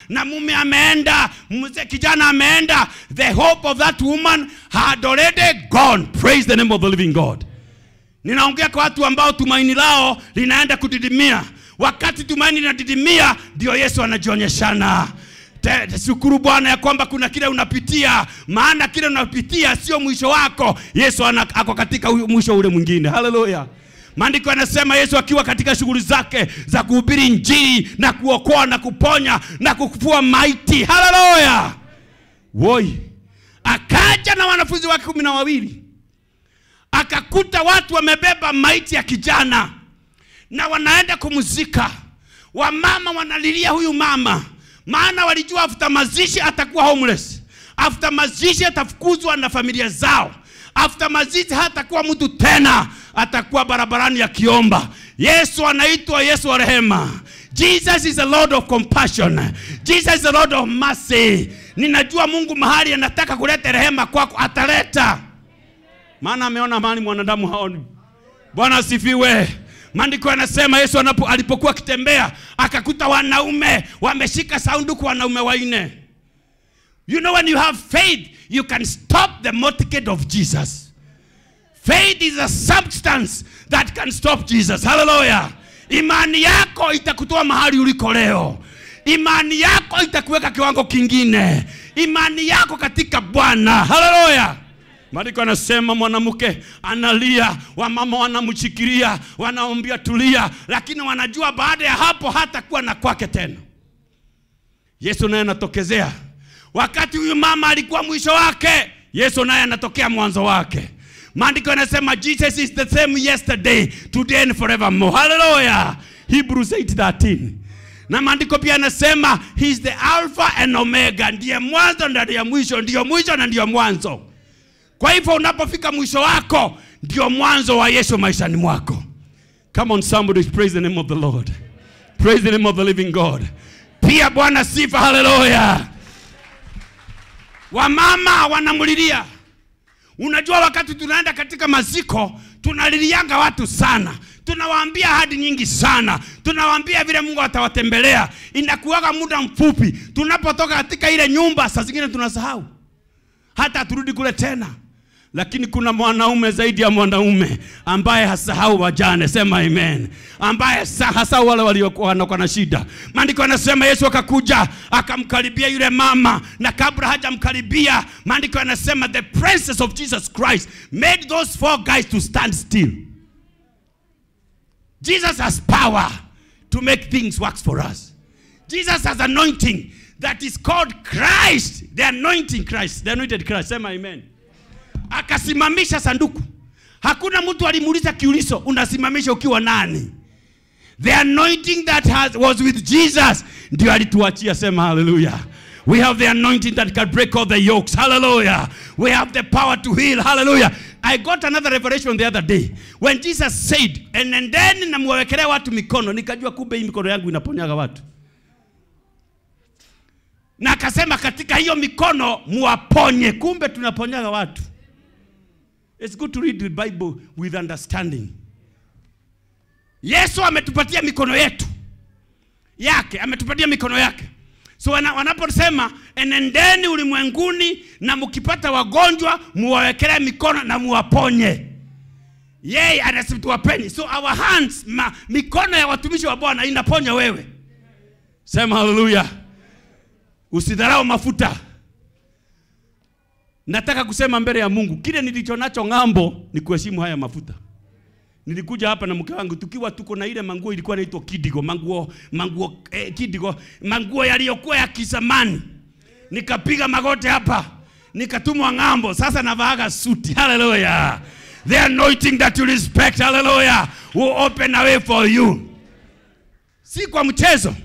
na mume ameenda mzee kijana ameenda the hope of that woman had already gone praise the name of the living god ninaongea kwa watu ambao tumaini lao linaenda kudidimia wakati tumaini linadidimia ndio yesu anajionyeshana Te- te- shukuru bwana ya kwamba kuna kile unapitia maana kile unapitia sio mwisho wako yesu ana, ako katika huyo mwisho ule mwingine haleluya maandiko yanasema yesu akiwa katika shughuli zake za kuhubiri njiri na kuokoa na kuponya na kufua maiti haleluya woi akaja na wanafunzi wake kumi na wawili akakuta watu wamebeba maiti ya kijana na wanaenda kumzika wamama wanalilia huyu mama maana walijua after mazishi atakuwa homeless after mazishi atafukuzwa na familia zao after mazishi hatakuwa mtu tena atakuwa barabarani akiomba yesu anaitwa yesu wa rehema jesus is a lord of compassion jesus is a lord of mercy ninajua mungu mahali anataka kuleta rehema kwako ataleta maana ameona mahali mwanadamu haoni bwana asifiwe maandiko yanasema yesu anapo, alipokuwa akitembea akakuta wanaume wameshika sanduku wanaume waine you know when you have faith you can stop the motorcade of jesus faith is a substance that can stop jesus haleluya imani yako itakutoa mahali uliko leo imani yako itakuweka kiwango kingine imani yako katika bwana haleluya maandiko anasema mwanamke analia wamama wanamshikilia wanaombia tulia lakini wanajua baada ya hapo hatakuwa na kwake tena yesu naye anatokezea wakati huyu mama alikuwa mwisho wake yesu naye anatokea mwanzo wake maandiko yanasema jesus is the same yesterday today and forevermore haleluya hebrews 8:13 na maandiko pia yanasema he is the alpha and omega ndiye mwanzo na ndiye mwisho ndiyo mwisho na ndiyo mwanzo kwa hivyo unapofika mwisho wako ndio mwanzo wa yesu maishani mwako come on somebody praise the name of the lord praise the name of the living god pia bwana sifa haleluya wamama wanamlilia unajua wakati tunaenda katika maziko tunalilianga watu sana tunawaambia hadi nyingi sana tunawaambia vile mungu atawatembelea inakuwaga muda mfupi tunapotoka katika ile nyumba saa zingine tunasahau hata turudi kule tena lakini kuna mwanaume zaidi ya mwanaume ambaye hasahau wajane sema amen ambaye sa- hasahau wale waliokuwa wanakuwa na shida maandiko anasema yesu akakuja akamkaribia yule mama na kabla hajamkaribia maandiko anasema the presence of jesus christ made those four guys to stand still jesus has power to make things work for us jesus has anointing that is called christ the anointing christ the anointed christ sema amen akasimamisha sanduku hakuna mtu alimuuliza kiulizo unasimamisha ukiwa nani the anointing that has, was with jesus ndio alituachia sema haleluya we have the anointing that can break all the yokes hallelujah we have the power to heal hallelujah i got another revelation the other day when jesus said enendeni na muwawekelea watu mikono nikajua kumbe hii mikono yangu inaponyaga watu na akasema katika hiyo mikono muwaponye kumbe tunaponyaga watu It's good to read the Bible with understanding. Yesu ametupatia mikono yetu yake, ametupatia mikono yake. So wana, wanaposema enendeni ulimwenguni na mkipata wagonjwa muwawekelee mikono na muwaponye, yeye anasema tuwapeni. So our hands, ma, mikono ya watumishi wa Bwana inaponya wewe. Sema haleluya. Usidharau mafuta. Nataka kusema mbele ya Mungu, kile nilicho nacho ng'ambo ni kuheshimu haya mafuta. Nilikuja hapa na mke wangu tukiwa tuko na ile manguo ilikuwa inaitwa kidigo, manguo manguo eh, kidigo, manguo yaliyokuwa ya kizamani. Nikapiga magoti hapa, nikatumwa ng'ambo. Sasa navaaga suti. Hallelujah. The anointing that you respect, hallelujah, will open a way for you. Si kwa mchezo.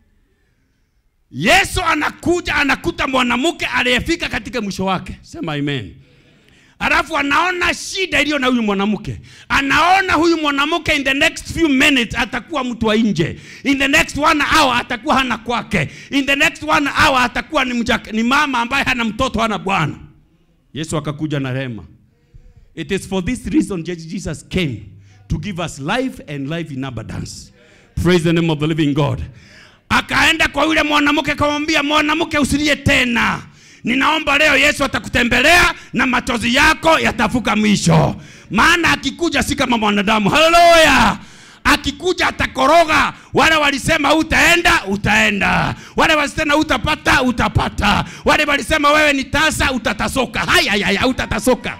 Yesu anakuja anakuta mwanamke aliyefika katika mwisho wake. Sema amen. Alafu anaona shida iliyo na huyu mwanamke, anaona huyu mwanamke in the next few minutes atakuwa mtu wa nje, in the next one hour atakuwa hana kwake, in the next one hour atakuwa ni, mjaka, ni mama ambaye hana mtoto hana bwana. Yesu akakuja na rehema. It is for this reason Jesus came to give us life and life in abundance. Praise the name of the living God. akaenda kwa yule mwanamke akamwambia mwanamke usilie tena ninaomba leo yesu atakutembelea na machozi yako yatavuka mwisho maana akikuja si kama mwanadamu haleluya akikuja atakoroga wale walisema utaenda utaenda wale walisema utapata utapata wale walisema wewe ni tasa utatasoka hayayaya utatasoka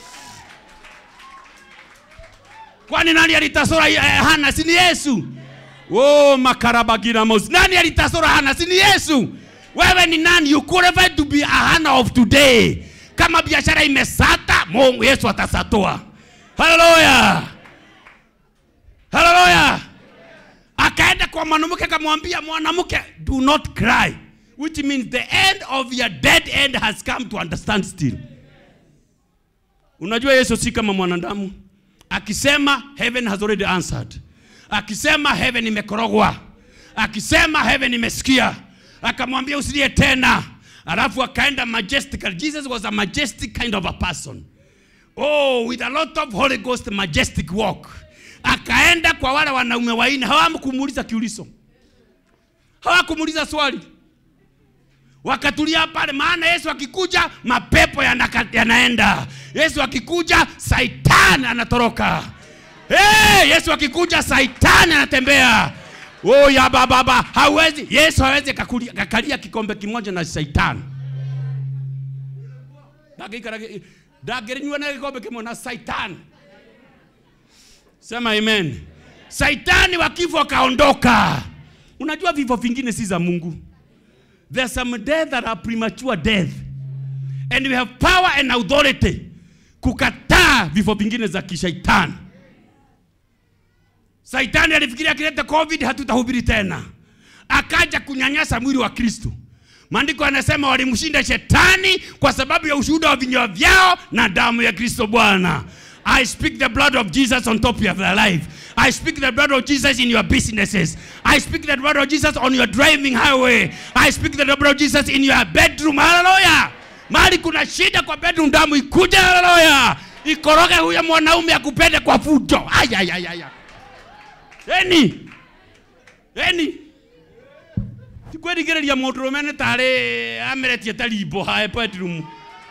kwani nani alitasora eh, hana si ni yesu oh, makarabagiramos nani alitasora hana si ni yesu wewe ni nani you qualified to be a hana of today kama biashara imesata mungu yesu atasatua haleluya haleluya akaenda kwa mwanamke akamwambia mwanamke do not cry which means the end of your dead end has come to understand still unajua yesu si kama mwanadamu akisema heaven has already answered akisema heaven imekorogwa akisema heaven imesikia akamwambia usilie tena alafu akaenda majestical jesus was a majestic kind of a person oh with a lot of holy ghost majestic walk akaenda kwa wale wanaume waine hawamkumuuliza kiulizo hawakumuuliza swali wakatulia pale maana yesu akikuja mapepo yanaka, yanaenda yesu akikuja saitani anatoroka hey, yesu akikuja saitani anatembea oh, ya bababa hawezi yesu hawezi kakuli- kakalia kikombe kimoja na saitani Ndangĩikara- ndangĩnyua na kikombe kimwe na saitani sema amen saitani wa kifo akaondoka unajua vifo vingine si za mungu There's some death that are premature death. And we have power and authority kukataa vifo vingine za kishaitani. Saitani alifikiria akileta COVID hatutahubiri tena, akaja kunyanyasa mwili wa Kristo. Maandiko yanasema walimshinda shetani kwa sababu ya ushuhuda wa vinywa vyao na damu ya Kristo Bwana. I speak the blood of Jesus on top of your life. I speak the blood of Jesus in your businesses. I speak the blood of Jesus on your driving highway. I speak the blood of Jesus in your bedroom. Hallelujah. Mahali kuna shida kwa bedroom, damu ikuje. Hallelujah. Ikoroge huyo mwanaume akupende kwa fujo. Ayayayaya. Eni. Eni. tikwĩrigĩrĩria mũndũ rũme nĩ tarĩ ameretie ta rimbo hae bedroom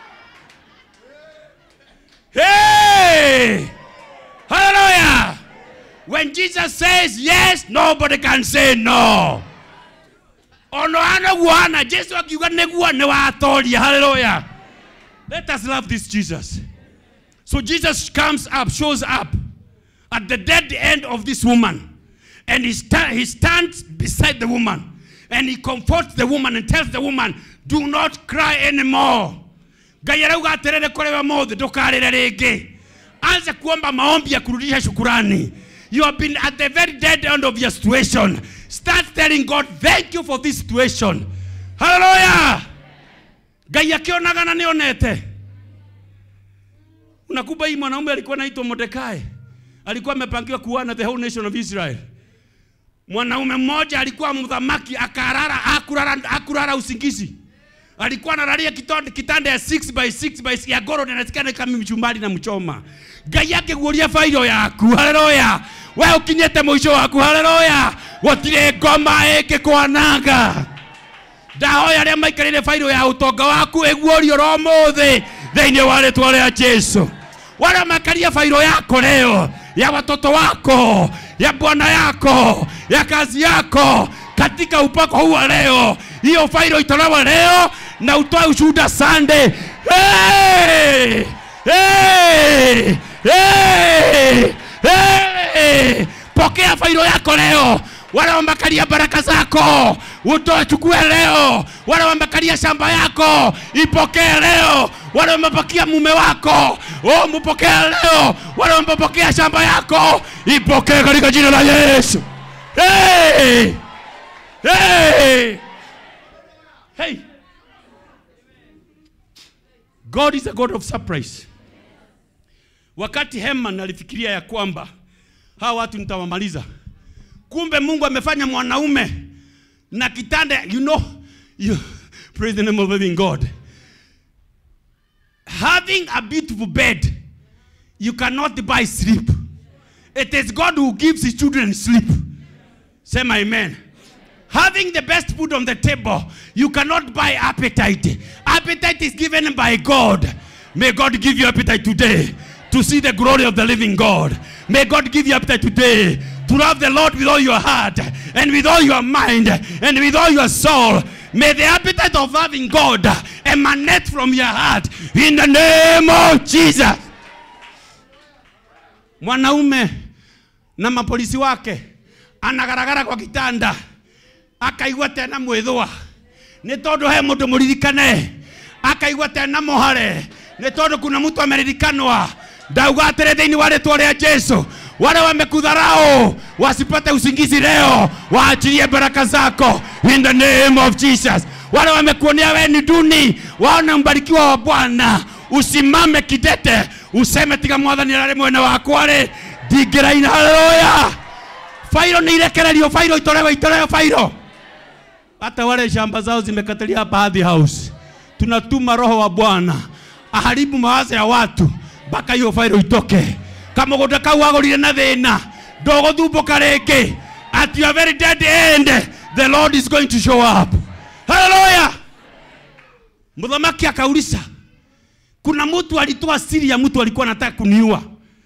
hey! hallelujah when jesus says yes nobody can say no ono anaguo ana jesu akiuga nĩguo nĩ watoria hallelujah let us love this jesus so jesus comes up shows up at the dead end of this woman and he, sta- he stands beside the woman and he comforts the woman and tells the woman do not cry anymore ngai arauga atĩrĩrĩ kũrĩ we mũthĩ ndũkarĩre rĩngĩ anza kuomba maombi ya kurudisha shukurani you have been at the very dead end of your situation start telling god thank you for this situation haleluya ngai akĩonaga na nĩonete unakumba hii mwanaume alikuwa naitwa Mordekai, alikuwa amepangiwa kuana the whole nation of Israel. Mwanaume mmoja alikuwa mdhamaki, akarara akurara, akurara usingizi, alikuwa analalia kitanda, kitanda ya 6 by 6 by ya goro na nasikana kama mchumbali na mchoma. Ngai yake guoria fairo yaku, haleluya. Wewe ukinyete mwisho waku, haleluya. Gutire ngoma ĩngĩkwananga ndahoya arĩa maikarĩire bairũ ya ũtonga waku ĩguorio ro mũthĩ thĩinĩ wa rĩtwa rĩa jesu wale makaria failo yako leo ya watoto wako ya bwana yako ya kazi yako katika upako huu wa leo hiyo failo itolewe leo na utoe ushuhuda sande hey! Hey! Hey! Hey! pokea failo yako leo wale wamekalia baraka zako utoe chukue leo wale wamekalia shamba yako ipokee leo wale wamepakia mume wako oh, mpokee leo wale wamepokea shamba yako ipokee katika jina la yesu hey! Hey! Hey! god is a god of surprise wakati heman alifikiria ya kwamba hawa watu nitawamaliza kumbe mungu amefanya mwanaume na kitanda you know you, praise the name of the living god having a beautiful bed you cannot buy sleep it is god who gives his children sleep sema amen Having the best food on the table, you cannot buy appetite. Appetite is given by God. May God give you appetite today to see the glory of the living God. May God give you appetite today to love the Lord with all your heart and with all your mind and with all your soul. May the appetite of loving God emanate from your heart in the name of Jesus. Mwanaume na mapolisi wake anagaragara kwa kitanda akaigua tena mwithwa nĩ tondũ he mũndũ mũririkane akaigua tena mũhare nĩ tondũ kuna mtu ameririkanwa ndauga atĩrĩ thĩinĩ wa rĩtwa rĩa jesu wale wamekudharau wasipate usingizi leo waachilie baraka zako in the name of jesus wale wamekuonea wewe ni duni waone mbarikiwa wa bwana usimame kidete useme tiga mwathani ararĩ mwene wakwa rĩ ndingĩraina haleluya fairo nĩ irekererio fairo itolewe itolewe fairo hata wale shamba zao zimekatalia hapa Hadhi House. Tunatuma roho wa Bwana aharibu mawazo ya watu mpaka hiyo failo itoke. Kama mũgũnda kau wagũrire na thĩna ndũgũthumbũka rĩngĩ. At your very dead end the Lord is going to show up. Hallelujah. Mthamaki akauliza, kuna mtu alitoa siri ya mtu alikuwa anataka kuniua.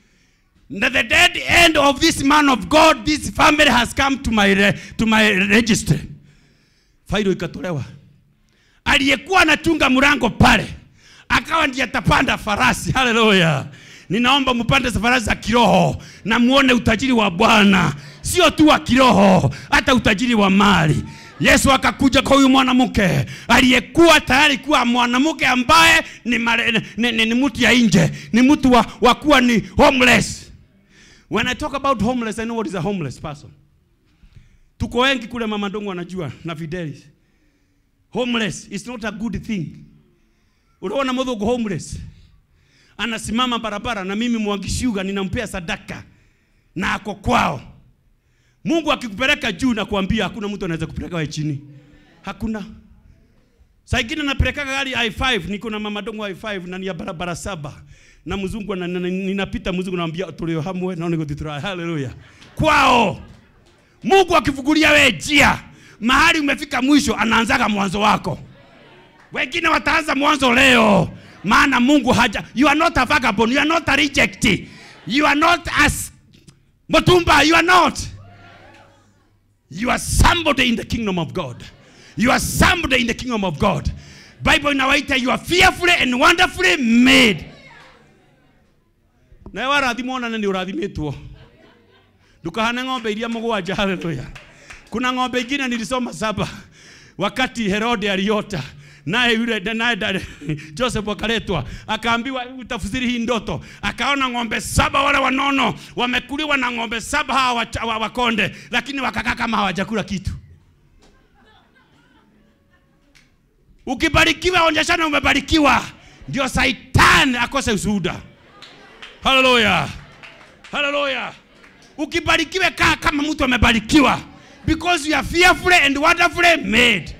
Na the dead end of this man of God, this family has come to my, re, to my registry failo ikatolewa. Aliyekuwa anachunga mlango pale akawa ndiye atapanda farasi. Haleluya! Ninaomba mpande farasi za kiroho na muone utajiri wa Bwana, sio tu wa kiroho, hata utajiri wa mali. Yesu akakuja kwa huyu mwanamke aliyekuwa tayari kuwa mwanamke ambaye ni, mare, ni, ni, ni mtu ya nje, ni mtu wa, wa kuwa ni homeless. When I talk about homeless, I know what is a homeless person. Tuko wengi kule Mama Ndongo anajua na Fidelis. Homeless is not a good thing. Unaona mudhungu homeless anasimama barabara na mimi Mwangishuga ninampea sadaka na ako kwao. Mungu akikupeleka juu na kuambia hakuna mtu anaweza kupeleka wewe chini. Hakuna. Saa ingine napeleka gari I5 niko na Mama Ndongo I5 na ni ya barabara saba na mzungu na, na, na, ninapita mzungu naambia tulio hamwe naona niko titra haleluya. Kwao. Mungu akifungulia wewe njia mahali umefika mwisho, anaanzaga mwanzo wako. Wengine wataanza mwanzo leo, maana Mungu haja. You are not a vagabond, you are not a reject, you are not as Mutumba, you are not. You are somebody in the kingdom of God. You are somebody in the kingdom of God. Bible inawaita you are fearfully and wonderfully made. Na warathimwo na nĩ ũrathimitwo ndukahane ng'ombe iria mũgwanja haleluya kuna ng'ombe ingine nilisoma saba wakati herode aliota naye yule naye dada- joseph akaletwa akaambiwa utafsiri hii ndoto akaona ng'ombe saba wale wanono wamekuliwa na ng'ombe saba hawa wacha- wa- wakonde lakini wakakaa kama hawajakula kitu ukibarikiwa onyeshana umebarikiwa ndio saitan akose ushuhuda haleluya haleluya ukibarikiwe kaa kama mtu amebarikiwa because you are fearfully and wonderfully made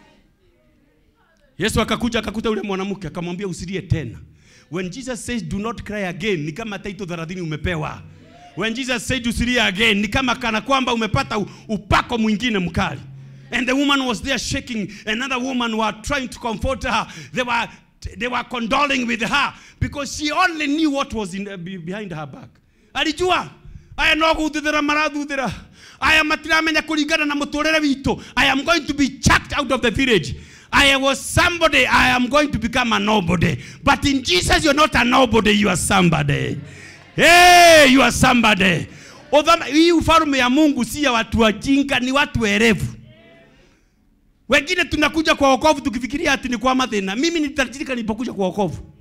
yesu akakuja akakuta yule mwanamke akamwambia usilie tena when jesus says do not cry again ni kama taito 30 umepewa when jesus said usilie again ni kama kana kwamba umepata u- upako mwingine mkali and the woman was there shaking another woman were trying to comfort her they were they were condoling with her because she only knew what was in, be- behind her back alijua aya no guthuthira marathuthira aya matiramenya kuringana na muturire witũ i am going to be chucked out of the village I was somebody, I am going to become a nobody. But in Jesus, you're not a nobody, you are somebody. Hey, you are somebody. Uthama- Hii ufalme ya Mungu si ya watu wajinga, ni watu werevu. Wengine tunakuja kwa wokovu tukifikiria ati ni kwa mathina. Mimi nilitajirika nilipokuja kwa wokovu.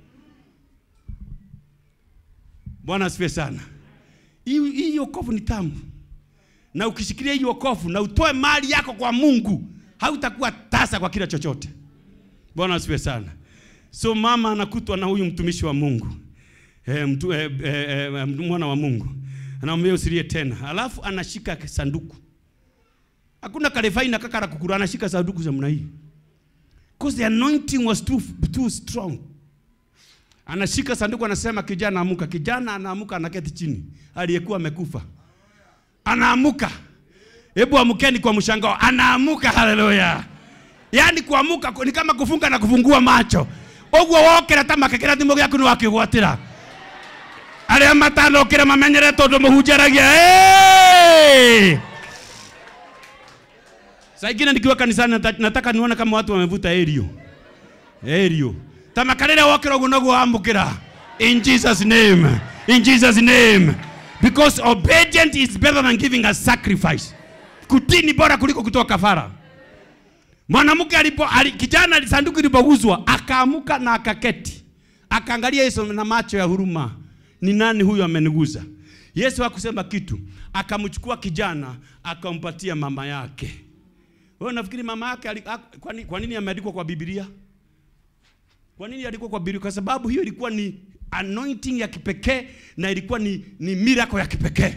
Bwana asifiwe sana. Hii hii wokovu ni tamu, na ukishikilia hii wokovu na utoe mali yako kwa Mungu, hautakuwa tasa kwa kila chochote. Bwana asifiwe sana. So mama anakutwa na huyu mtumishi wa Mungu e, mtu, e, e, e, mwana wa Mungu anamwambia usilie tena, alafu anashika sanduku. Hakuna kalefaina kakara kukura, anashika sanduku za namna hii because the anointing was too, too strong anashika sanduku anasema kijana amuka kijana anaamuka anaketi chini aliyekuwa amekufa anaamuka hebu amkeni kwa mshangao anaamuka haleluya yaani kuamuka ni kama kufunga na kufungua macho ũguo wokĩra ta makekera thimũ gĩaku nĩ wakĩgwatĩra arĩa matanokĩra mamenyere tondũ mũhunjaragia hey! saa ingine nikiwa kanisani nata- nataka nione kama watu wamevuta erio erio tamakarĩrĩa wokĩra ũguo noguo wamũkĩra in jesus name in jesus name because obedient is better than giving a sacrifice kutii ni bora kuliko kutoa kafara mwanamke alipo ali, kijana sanduku ilipouzwa akaamuka na akaketi akaangalia yesu na macho ya huruma ni nani huyu ameniguza yesu hakusema kitu akamchukua kijana akampatia mama yake wewe nafikiri mama yake ali- ak- kwa nini- kwa nini ameandikwa kwa biblia kwa nini alikuwa kwa biblia kwa sababu hiyo ilikuwa ni anointing ya kipekee na ilikuwa ni, ni miracle ya kipekee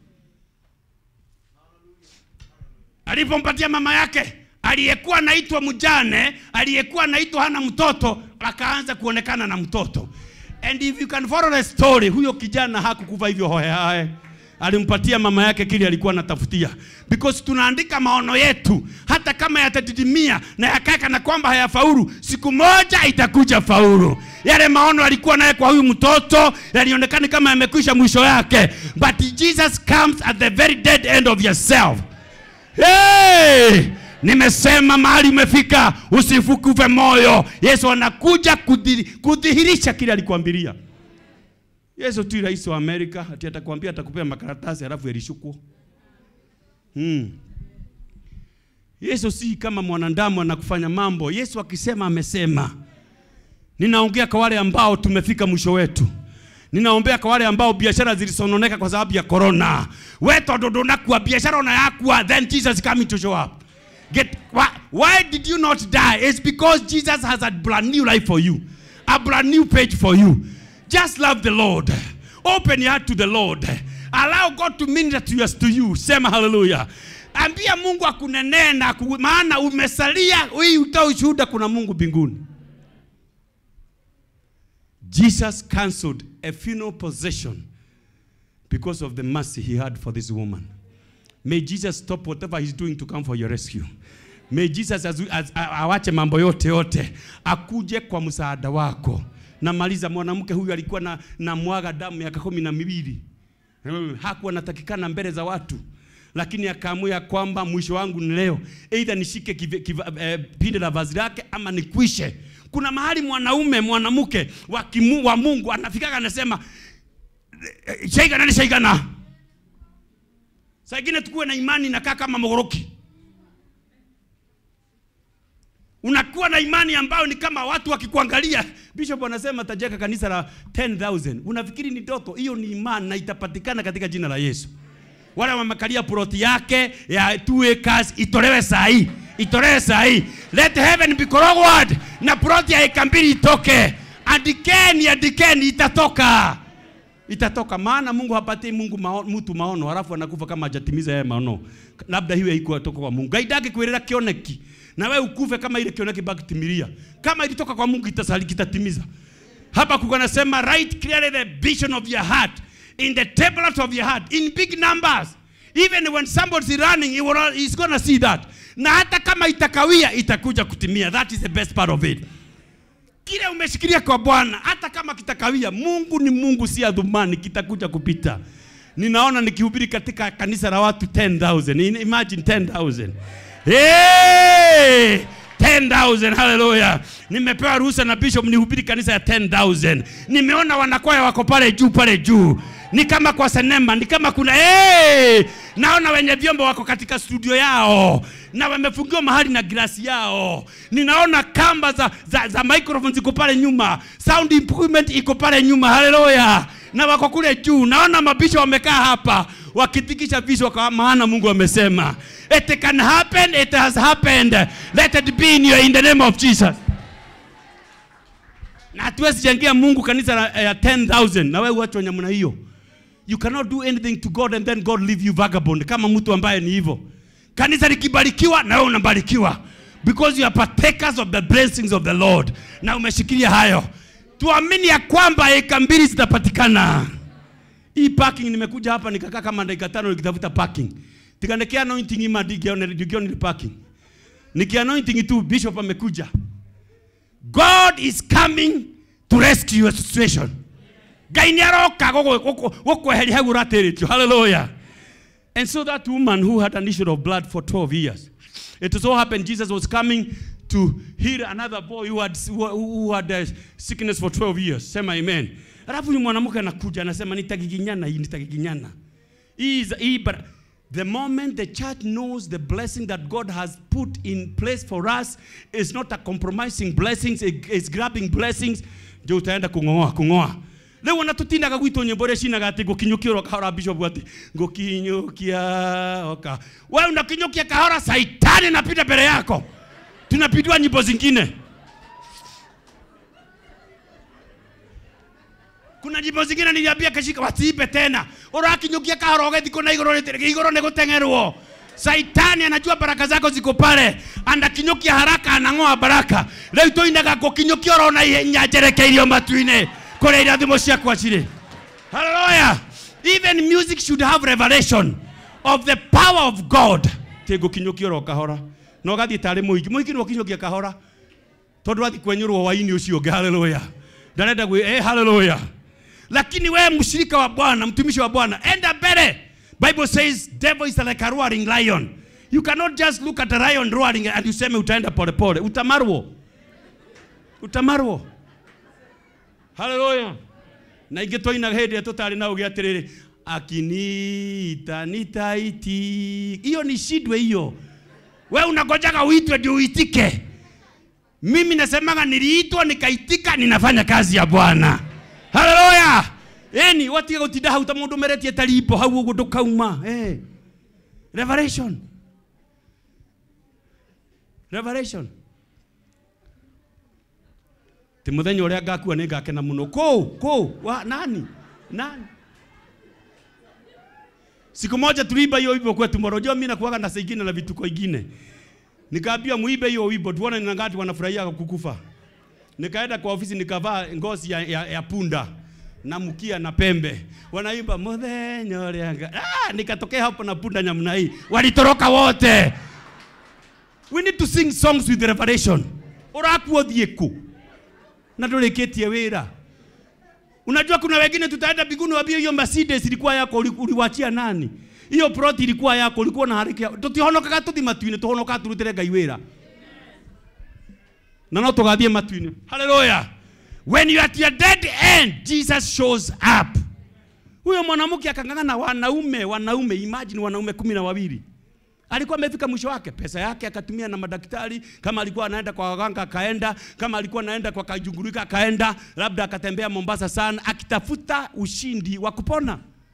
alipompatia mama yake aliyekuwa anaitwa mjane aliyekuwa anaitwa hana mtoto akaanza kuonekana na mtoto and if you can follow the story huyo kijana hakukufa hivyo hohehae alimpatia mama yake kile alikuwa anatafutia because tunaandika maono yetu hata kama yatadidimia na yakaka na kwamba hayafaulu siku moja itakuja faulu yale maono alikuwa naye kwa huyu mtoto yalionekana kama yamekwisha mwisho yake but jesus comes at the very dead end of yourself Hey! Nimesema mahali umefika, usifukuve moyo. Yesu anakuja kudhi- kudhihirisha kile alikwambilia. Yesu tu rais wa Amerika, ati atakwambia atakupea makaratasi halafu yalishukwo. Hmm. Yesu si kama mwanadamu anakufanya mambo. Yesu akisema amesema. Ninaongea kwa wale ambao tumefika mwisho wetu. Ninaombea kwa wale ambao biashara zilisononeka kwa sababu ya corona. We tondu ndunakua biashara ona yakua then Jesus is coming to show up. Get why, why did you not die? It's because Jesus has a brand new life for you. A brand new page for you. Just love the Lord. Open your heart to the Lord. Allow God to minister to, us, to you. Sema hallelujah. Ambia Mungu akunenee na aku- maana umesalia hii utoa ushuhuda kuna Mungu mbinguni. Jesus cancelled a funeral possession because of the mercy he had for this woman. May Jesus stop whatever he's doing to come for your rescue. May Jesus as, as, a- awache mambo yote yote akuje kwa msaada wako. Namaliza, mwanamke huyu alikuwa na, na mwaga damu miaka kumi na miwili Hmm, hakuwa anatakikana mbele za watu, lakini akaamua ya kwamba mwisho wangu ni leo, aidha nishike kive- kiva- eh, pinde la vazi lake ama nikwishe. Kuna mahali mwanaume mwanamke wa, kimu, wa Mungu anafikaga anasema eh, shaigana ni shaigana. Saa ingine tukuwe na imani inakaa kama mogoroki. Unakuwa na imani ambayo ni kama watu wakikuangalia. Bishop anasema tajenga kanisa la 10,000. Unafikiri ni ndoto? Hiyo ni imani na itapatikana katika jina la Yesu. Wale wamekalia ploti yake ya 2 acres itolewe saa hii. Itolewe saa hii. Let heaven be corrowed na ploti ya eka mbili itoke. Andikeni, andikeni itatoka. Itatoka maana Mungu hapatii Mungu mao, mtu maono halafu anakufa kama hajatimiza yeye maono. Labda hiyo haikuwa toka kwa Mungu. Gaidake kwirira kioneki na wewe ukufe kama ile kioneki bakitimilia. Kama ilitoka kwa Mungu itasali kitatimiza. Hapa kuko nasema write clearly the vision of your heart in the tablet of your heart in big numbers. Even when somebody's running, he will, he's gonna see that. Na hata kama itakawia itakuja kutimia. That is the best part of it kile umeshikilia kwa Bwana, hata kama kitakawia, Mungu ni Mungu, si adhumani, kitakuja kupita. Ninaona nikihubiri katika kanisa la watu 10,000. In- Imagine 10,000. Hey! 10,000 haleluya. Nimepewa ruhusa na bishop nihubiri kanisa ya 10,000. Nimeona wanakwaya wako pale juu pale juu. Ni kama kwa sinema, ni kama kuna hey! Naona wenye vyombo wako katika studio yao na wamefungiwa mahali na glasi yao. Ninaona kamba za, za, za microphone ziko pale nyuma, sound improvement iko pale nyuma, haleluya, na wako kule juu. Naona mabisho wamekaa hapa wakitikisha vichwa, kwa maana Mungu amesema it can happen, it has happened, let it be in, your, in the name of Jesus. Na hatuwezi jengia Mungu kanisa la- ya 10,000 na wewe uachwe namna hiyo. You cannot do anything to God and then God leave you vagabond kama mtu ambaye ni hivyo. Kanisa likibarikiwa na wewe unabarikiwa because you are partakers of the blessings of the Lord na umeshikilia hayo. Tuamini ya kwamba eka mbili zitapatikana. Hii parking nimekuja hapa nikakaa kama dakika tano nikitafuta parking. tika niki anointing ima ndikione ndikione ni parking niki anointing tu bishop amekuja God is coming to rescue your situation ngai nĩ aroka gũkweheria hau ũratĩrĩtio hallelujah and so that woman who had an issue of blood for 12 years it so happened jesus was coming to heal another boy who had, who, who had uh, sickness for 12 years sema amen alafu huyu mwanamke anakuja anasema nitagiginyana hii nitagiginyana hii is- hii bara- the moment the church knows the blessing that god has put in place for us is not a compromising blessings it- it's grabbing blessings ndio utaenda kung'oa kung'oa rĩu ona tũtindaga gwitũ nyĩmbo ũrĩa cinaga atĩ ngũkinyũkia oro kahora bishop atĩ ngũkinyũkia oka we unakinyũkia kahora saitani napita mbele yako tunapindua nyimbo zingine kuna nyimbo zingine niliambia kashika wasiibe tena urakinyukia kahora ugethi kuna igoro rĩtĩrĩ igoro nĩ gũteng'erwo saitani anajua baraka zako ziko pale anakinyukia haraka anang'oa baraka rĩu tũinaga ngũkinyũkia oro na ihenya njerekeirio matu-inĩ kũrĩa irathimo ciakwa cirĩ haleluya even music should have revelation of the power of god tä ngũkinyũkia oro kahora na ũgathiĩ tarĩ mũingĩ mũingĩ nĩ ũkinyũkia kahora tondũ wathi kwenyũrwo hwainĩ ũcio ũngĩ haleluya ndarenda gwĩ eh, haleluya lakini wewe mshirika wa bwana mtumishi wa bwana enda mbele bible says devil is like a roaring lion you cannot just look at a lion roaring and useme utaenda polepole utamarwo utamarwo haleluya na ingĩ twainaga hĩndĩ ĩrĩa tũtarĩ na ũgĩ atĩrĩrĩ akinita nitaiti hiyo ni shidwe hiyo we unagojaga uitwe ndio uitike mimi nasemaga niliitwa nikaitika ninafanya kazi ya bwana haleluya eni watige gutinda hau ta mundu meretie tarimbo hau uguo ndukauma eh. revelation revelation ti muthenya uria ngakua ni ngakena muno kuu kuu wa nani nani siku moja tuliimba hiyo wimbo kwetu morojoo mimi nakuaga na saa ingine na vituko ingine nikaambia muimbe hiyo wimbo tuone ni ngati wanafurahia kukufa nikaenda kwa ofisi nikavaa ngozi ya, ya, ya punda na mkia na pembe wanaimba muthenya uria nga ah, nikatokea hapo na punda nyamna hii walitoroka wote we need to sing songs with revelation urakuo thieku na ndũrĩkĩtie wĩra unajua kuna wengine tutaenda mbinguni wambie hiyo Mercedes ilikuwa yako uli- uliwachia nani hiyo plot ilikuwa yako ulikuwa na harĩkia tutihonokaga tuthi matu-inĩ tuhonokaga turutĩre ngai wĩra na no tũgathiĩ matu-inĩ haleluya when you are at your dead end jesus shows up huyo mwanamke akang'ang'ana wanaume wanaume imagine wanaume kumi na wawili alikuwa amefika mwisho wake pesa yake akatumia na madaktari kama alikuwa anaenda kwa waganga akaenda kama alikuwa anaenda kwa kajungurika akaenda labda akatembea mombasa sana akitafuta ushindi wa kupona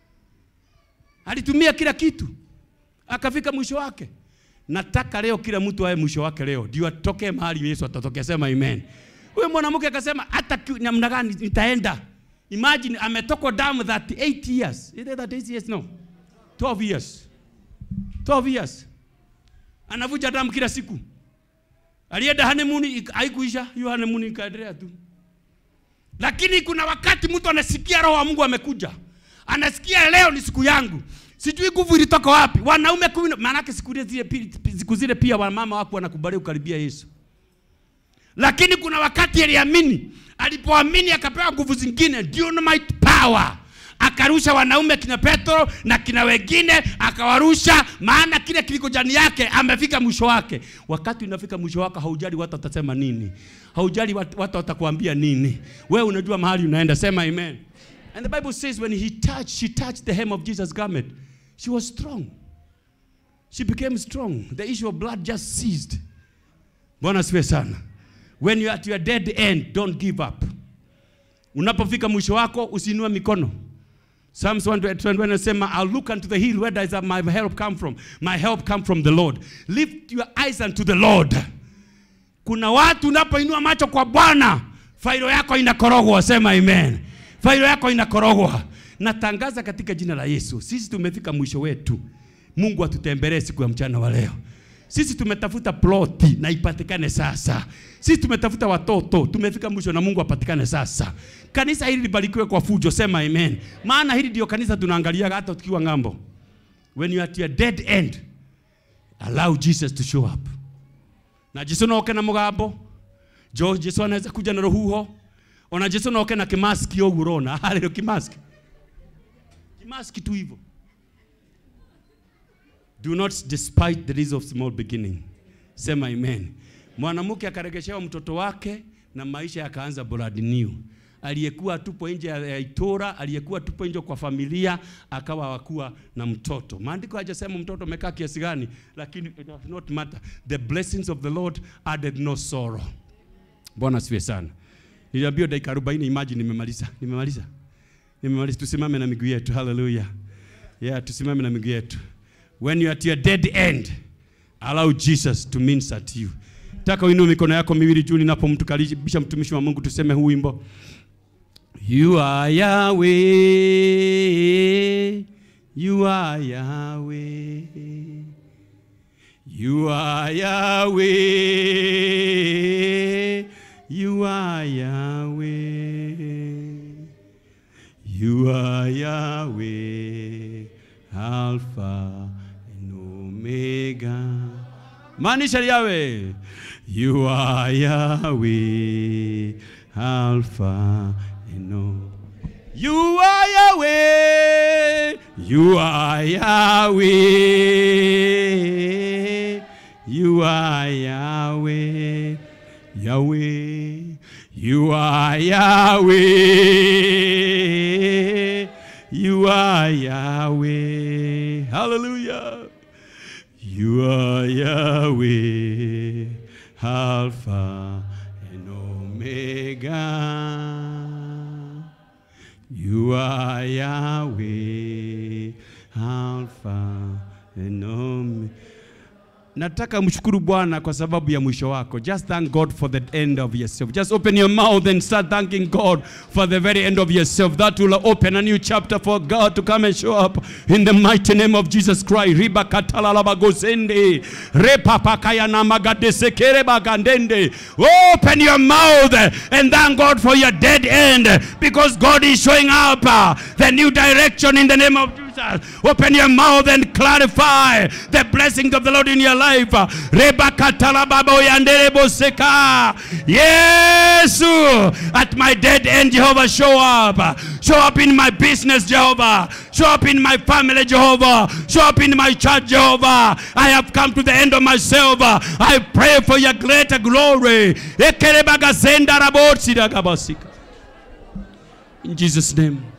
alitumia kila kitu akafika mwisho wake nataka leo kila mtu awe mwisho wake leo ndio atokee mahali yesu atatokea sema amen huyo mwanamke akasema hata ki- namna gani nitaenda imagine ametokwa damu 38 years Is it 38 years no 12 years 12 years anavuja damu kila siku alienda honeymoon ik- haikuisha hiyo honeymoon ikaendelea tu lakini kuna wakati mtu anasikia roho wa mungu amekuja anasikia leo ni siku yangu sijui nguvu ilitoka wapi wanaume kumi na- maanake siku zile zile pi- pi- siku zile pia wamama wako wanakubali kukaribia yesu lakini kuna wakati aliamini alipoamini akapewa nguvu zingine dynamite power akarusha wanaume kina petro na kina wengine akawarusha maana kile kiliko jani yake amefika mwisho wake wakati unafika mwisho wako haujali watu watasema nini haujali watu watu watakuambia nini wewe unajua mahali unaenda sema amen and the bible says when he touched she touched the hem of jesus garment she was strong she became strong the issue of blood just ceased bwana siwe sana when you are at your dead end don't give up unapofika mwisho wako usiinue mikono Psalms 121 anasema I'll look unto the hill where does my help come from my help come from the Lord lift your eyes unto the Lord kuna watu unapoinua macho kwa Bwana failo yako inakorogwa sema amen failo yako inakorogwa natangaza katika jina la Yesu sisi tumefika mwisho wetu Mungu atutembelee siku ya mchana wa leo sisi tumetafuta ploti na ipatikane sasa. Sisi tumetafuta watoto, tumefika mwisho na Mungu apatikane sasa. Kanisa hili libarikiwe kwa fujo, sema amen. Maana hili ndio kanisa tunaangaliaga hata tukiwa ng'ambo. when you are at your dead end allow jesus to show up na jesu noke na mugambo jo jesu anaweza kuja na ruhuho ona jesu noke na kimaski ũguo ũrona harĩo kimaski kimaski tu hivyo do not despite the days of small beginning sema amen mwanamke akaregeshewa mtoto wake na maisha yakaanza brand new aliyekuwa tupo nje ya ya itora aliyekuwa tupo nje kwa familia akawa wakuwa na mtoto maandiko hajasema mtoto amekaa kiasi gani lakini it does not matter the blessings of the lord added no sorrow bwana asifiwe sana niliambiwa dakika 40 imagine nimemaliza nimemaliza nimemaliza tusimame na miguu yetu haleluya yeah tusimame na miguu yetu when you are at your dead end allow jesus to minister to you taka uinue mikono yako miwili juu ninapomtukaribisha mtumishi wa mungu tuseme huu wimbo you are yahweh you are yahweh you are yahweh you are yahweh you are Yahweh, Alpha and Omega. Maanisha Yahweh. You are Yahweh, Alpha and Omega. You are Yahweh. You are Yahweh. You are Yahweh. Yahweh. You are Yahweh. You are Yahweh. Hallelujah. You are Yahweh, Alpha and Omega. You are Yahweh, Alpha and Omega. Nataka mshukuru Bwana kwa sababu ya mwisho wako. Just thank God for the end of yourself. Just open your mouth and start thanking God for the very end of yourself. That will open a new chapter for God to come and show up in the mighty name of Jesus Christ. Riba katalala bagosende. Repa pakaya na magadesekere bagandende. Open your mouth and thank God for your dead end because God is showing up uh, the new direction in the name of Jesus. Open your mouth and clarify the blessings of the Lord in your life. Rebakatalababo Yes, at my dead end, Jehovah, show up. Show up in my business, Jehovah. Show up in my family, Jehovah. Show up in my church, Jehovah. I have come to the end of myself. I pray for your greater glory. Ekerebagazenda rabotsi dagabasika. In Jesus' name.